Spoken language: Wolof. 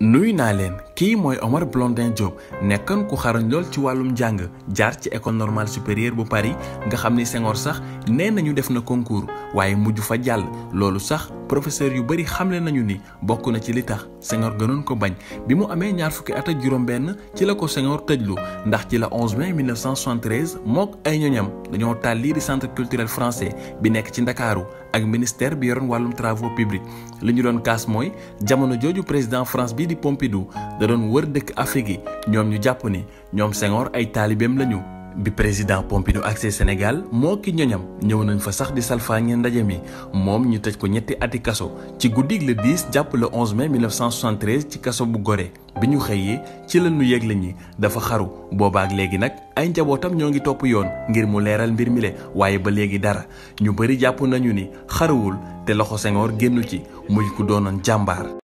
nuyu naa leen kii mooy Omar Blondin Diop nekkoon ku xarañ lool ci wàllum njàng jaar ci école normale supérieure bu Paris nga xam ni Senghor sax nee nañu def na concours waaye mujj fa jàll loolu sax professeur yu bëri xamle nañu ni bokk na ci li tax Senghor gënoon ko bañ bi mu amee ñaar fukki at ak juróom-benn ci la ko Senghor tëjlu ndax ci la 11 mai 1973 mook ay ñoñam dañoo taal lii di centre culturel français bi nekk ci Ndakaaru ak ministère bi yoroon wàllum travaux publics li ñu doon kaas mooy jamono jooju président France bii di Pompidou da doon wër dëkk Afrique yi ñoom ñu jàpp ni ñoom Senghor ay taalibeem lañu. bi président Pompidou accès Sénégal moo ki ñoñam ñëw nañ fa sax di salfaañe ndaje mi moom ñu tëj ko ñetti ati kaso ci guddig le 10 jàpp le 11 mai 1973 ci kaso bu Gorée bi ñu xëyee ci la ñu yëgle ñi dafa xaru boobaak léegi nag ay njabootam ñoo ngi topp yoon ngir mu leeral mbir mi le waaye ba léegi dara ñu bëri jàpp nañu ni xaruwul te loxo Senghor génnu ci muy ku doonoon jàmbaar